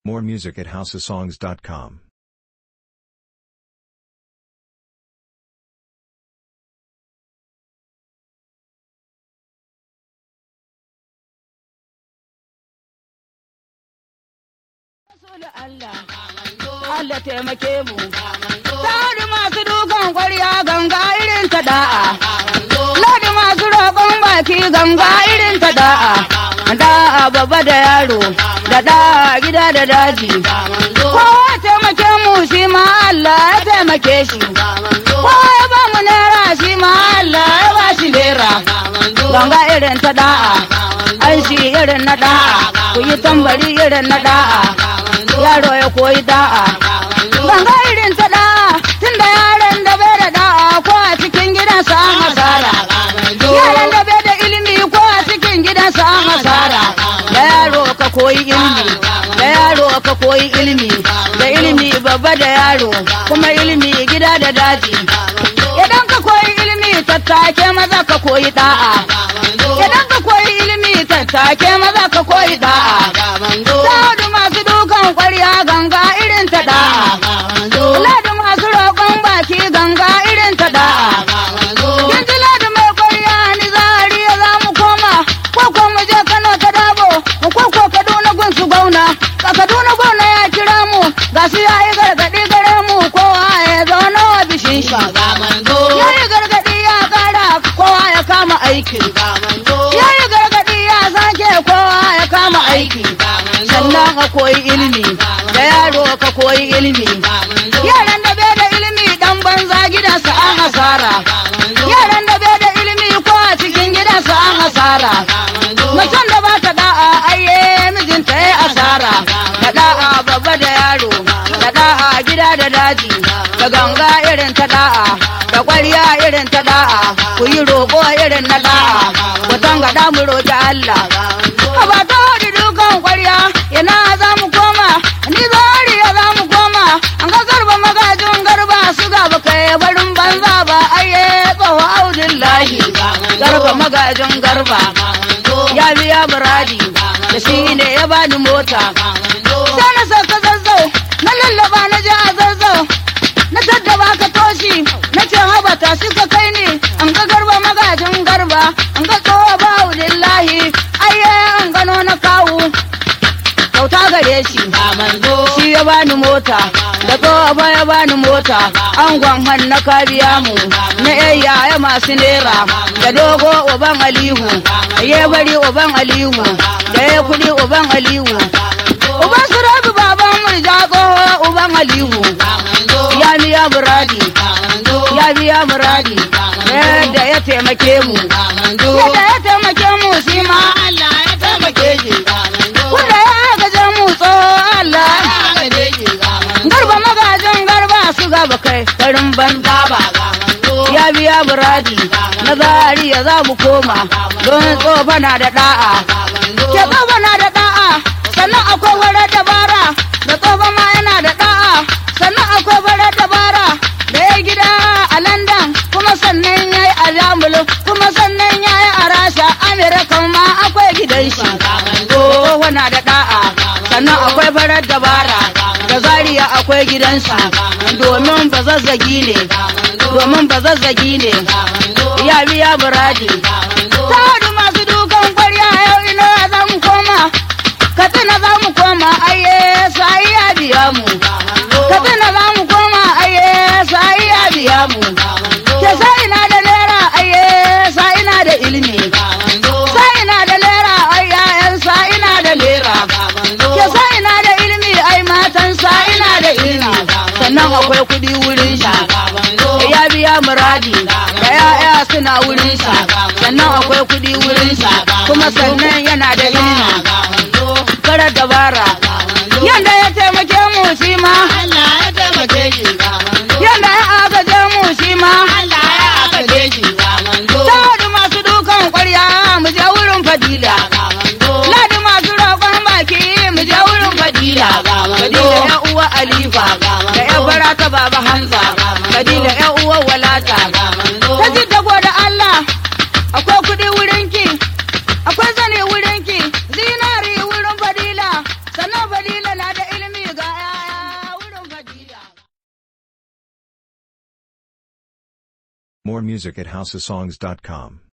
More music at houseofsongs.com. Allah taimake mu. Ladi masu dukan kwarya ganga irin ta da'a. Ladi masu roƙon baki ganga irin ta da'a. Da'a babba da yaro, da da'a gida da daji. Kowa taimake mu shi ma Allah ya taimake shi. Kowa ya ba mu naira shi ma Allah ya ba shi naira. Ganga irin ta da'a. An shi irin na da'a. Ku yi tambari irin na da'a. Yaro ya koyi da'a. Ganga irin ta da'a. Tunda yaron da bai da da'a ko a cikin gidansa an hasara. Yaron da bai da ilimi ko a cikin gidansa an hasara. Da yaro ka koyi ilimi. Da yaro ka koyi ilimi. Da ilimi babba da yaro. Kuma ilimi gida da daji. Idan ka koyi ilimi tattake maza ka koyi da'a. Idan ka koyi ilimi tattake maza ka koyi da'a. Sa'adu masu dukan kwarya ganga irin ta da'a. Ladi masu roƙon baki ganga irin ta da'a. Kin ji ladi mai kwarya ni zariya za mu koma. Ko ko mu je Kano ta dabo. Ko ko Kaduna gun su gauna. Ka Kaduna gona ya kira mu. Ga su ya yi gargaɗi gare mu kowa ya zauna wa bishin shi. Ya yi gargaɗi ya ƙara kowa ya kama aiki. Ya yi gargaɗi ya sake kowa ya kama aiki. Sannan ka koyi ilimi. Da yaro ka koyi ilimi. Yaran da bai da ilimi dan banza gidansa an hasara. Yaran da bai da ilimi ko a cikin gidansa an hasara. Macen da ba ta da'a aiye mijinta ya asara. Da da'a babba da yaro. Da da'a gida da daji. Da ganga irin ta da'a. Da ƙwarya irin ta da'a. Ku yi roƙo irin na da'a. Ku tanga mu roƙi Allah. Ba ta hudu dukan ƙwarya ina za mu koma. Ni zariya za mu koma. An ga garba magajin garba su gaba kai barin banza ba aiye tsawo audillahi. Garba magajin garba. Ya biya muradi. Da shi ne ya bani mota. Sai na sauka zazzau. Na lallaba na je a zazzau. Na tattaba ka toshi. Na ce haba ta shi ka kai ni. An ga garba magajin garba. An ga tsawo ba audillahi. Aiye an gano na kawu. kyauta gare shi shi ya bani mota da tsohon ya bani mota angon hannu ka biya mu na yaya masu nera da dogo uban alihu ya bari uban alihu da ya kudi uban alihu uban su rabi baban murja tsoho uban alihu ya biya muradi ya biya muradi yadda ya taimake mu yadda ya taimake mu shi ma Allah ya taimake shi wanda ya gaje mu tso Allah garba magajin garba su gaba kai garin banza ba ya biya buradi na zariya za mu koma don tsofa na da da'a ke tsofa na da da'a sannan akwai warar dabara da tsofa ma yana da da'a sannan akwai warar dabara da ya gida a London kuma sannan ya yi a Jamulu kuma sannan ya yi a Rasha Amerika ma akwai gidan shi tsofa na da da'a sannan akwai farar dabara da zariya akwai gidansa domin ba zazzagi ne domin ba zazzagi ne ya biya buradi ta hudu masu dukan kwarya yau ina za mu koma katsina za mu koma aye sai ya biya mu katsina za mu koma aye sai ya biya mu ke sai ina da naira aye sai ina da ilimi sai ina da naira ai yayan sai ina da naira ke sa ina da ilimi ai matan sa ina da ilimi sannan akwai kudi wurin shi ya biya muradi da ya'ya suna wurin shi sannan akwai kudi wurin shi kuma sannan yana da ilimi kara dabara yanda ya taimake mu shi ma yanda ya agaje mu shi ma ta masu dukan kwarya mu je wurin fadila ladi masu roƙon baki mu je wurin fadila fadila ya uwa alifa da ya bara ta baba hamza fadila ya uwa walata ta ji dago da allah akwai kuɗi wurinki akwai zane wurinki zinari wurin fadila sannan More music at houseofsongs.com.